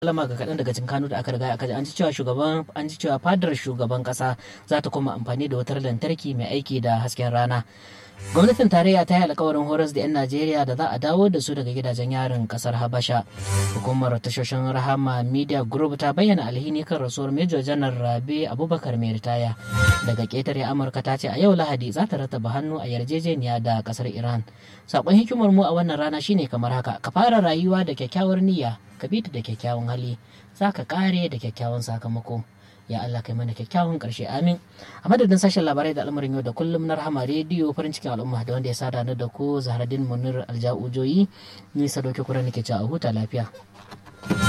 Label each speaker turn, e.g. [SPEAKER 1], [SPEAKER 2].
[SPEAKER 1] alama ga kaɗan daga cikin kanu da aka riga aka ji an ji cewa shugaban an ji cewa fadar shugaban ƙasa za ta kuma amfani da wutar lantarki mai aiki da hasken rana gwamnatin tarayya ta yi alkawarin horas da 'yan najeriya da za a dawo da su daga gidajen yarin kasar habasha hukumar tashoshin rahama media group ta bayyana alhini kan rasuwar major janar rabe abubakar mai ritaya daga ƙetare amurka ta ce a yau lahadi za ta rataba hannu a yarjejeniya da kasar iran sakon hikimar mu a wannan rana shine kamar haka ka fara rayuwa da kyakkyawar niyya ka bi da kyakkyawan hali za ka kare da kyakkyawan sakamako ya Allah kai mana kyakkyawan karshe amin a madadin sashen labarai da al'amarin yau da kullum na rahama rediyo farin cikin al'umma da wanda ya sada ni da ku zahradin munir alja'ujoyi ni sadoki kura nake cewa a huta lafiya